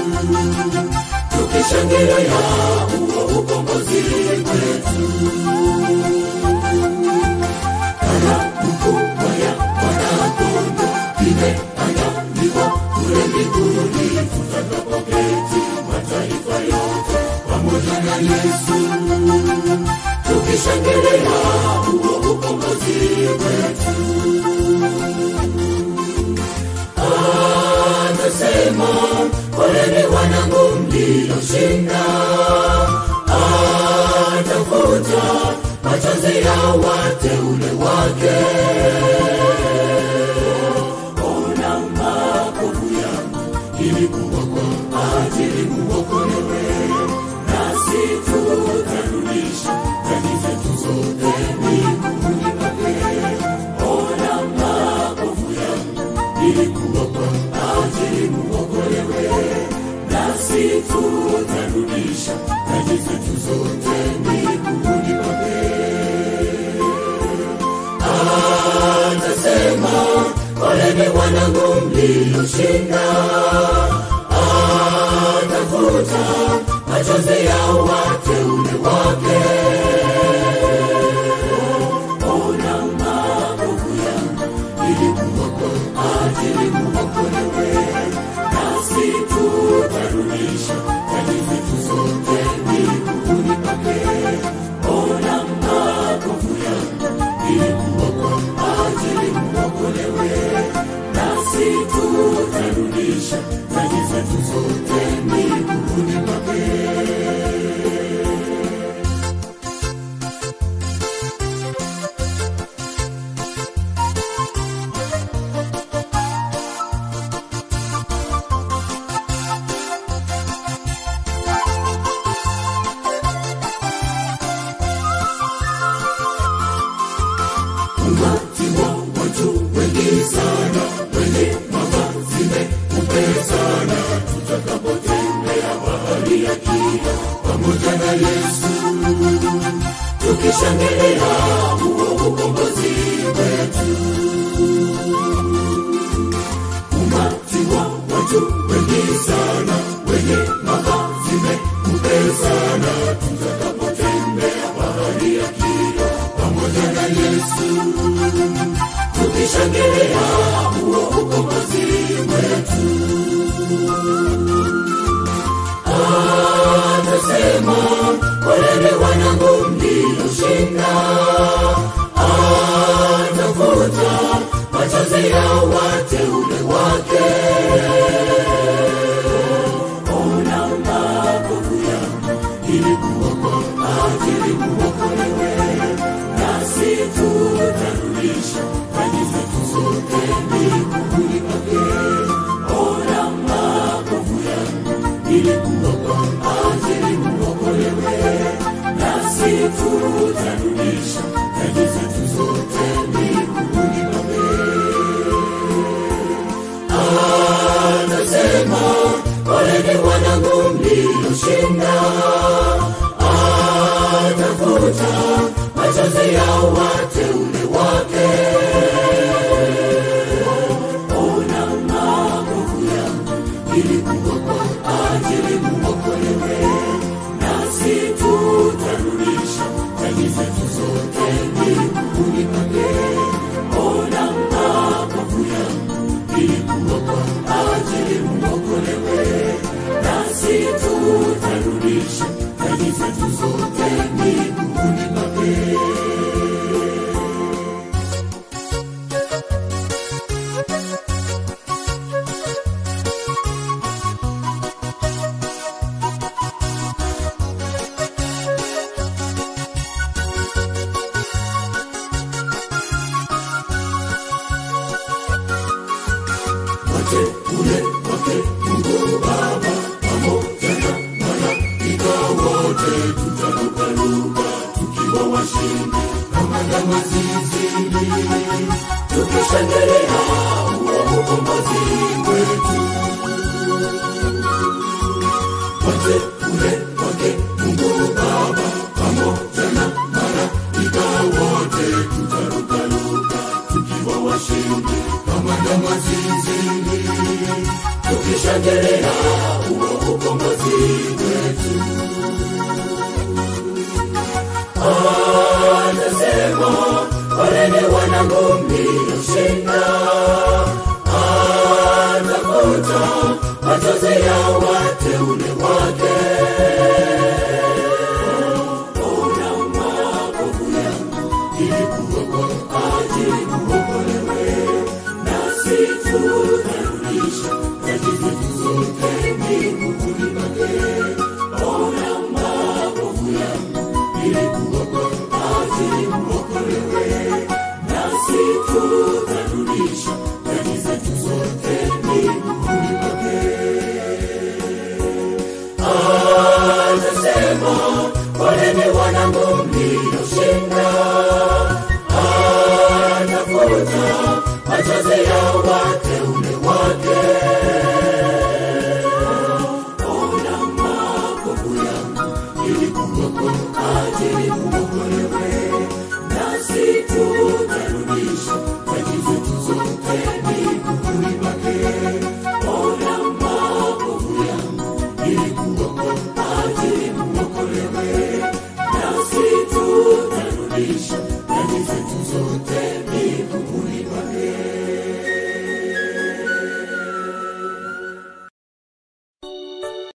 tukishangilia huo ukombozi wetu. Karamu kubwa ya Mwana-Kondoo imeandaliwa kule mbinguni, tutakapoketi mataifa yote pamoja na Yesu, tukishangilia huo ukombozi wetu. Anasema, poleni wanangu mlioshinda, atafuta machozi ya wateule wake. Ona makovu yangu, ilikuwa kwa ajili muokolewe, nasi tutarudisha dhambi zetu zote miguuni pake. Ona makovu yangu, ilikuwa kwa ajili muokolewe, nasi tutarudisha dhambi zetu zote miguuni pake. Anasema, poleni wanangu mlioshinda, atafuta machozi ya wateule wake. Ona makovu yangu, ilikuwa kwa ajili muokolewe, nasi tutarudisha dhambi zetu zote miguuni pake. Ona makovu yangu, ilikuwa kwa ajili muokolewe, nasi tutarudisha dhambi zetu zote miguuni pake. Umati wa watu wengi sana wenye mavazi meupe sana, tutakapotembea bahari ya kina pamoja na Yesu, tukishangilia huo ukombozi wetu. Umati wa watu wengi sana wenye mavazi meupe sana, tutakapotembea bahari ya kina pamoja na Yesu, tukishangilia huo ukombozi wetu. Anasema, poleni wanangu mlioshinda, atafuta machozi ya wateule wake. Ona makovu yangu, ilikuwa kwa ajili muokolewe, nasi tutarudisha dhambi zetu zote miguuni pake. Ona makovu yangu, ilikuwa kwa ajili muokolewe, nasi tutarudisha dhambi zetu zote miguuni pake. Anasema, poleni wanangu mlioshinda, atafuta machozi ya wateule wake. Ona makovu yangu, ilikuwa kwa ajili muokolewe, nasi tutarudisha dhambi zetu zote miguuni pake. Ona makovu yangu, ilikuwa kwa ajili muokolewe, nasi tutarudisha dhambi zetu zote miguuni pake. wateule wake Mungu Baba pamoja na malaika wote tutaruka mkombozi wetu atasema poleni wanangu mlioshinda atafuta machozi ya wateule wake ona makovu yangu ilikuwa kwa ajili muokolewe nasi tutarudisha taji zetu zote miguuni pake ona makovu yangu ilikuwa kwa ajili muokolewe nasi tutarudisha taji zetu zote miguuni pake atasema poleni wanangu mlioshinda atafuta machozi ya watu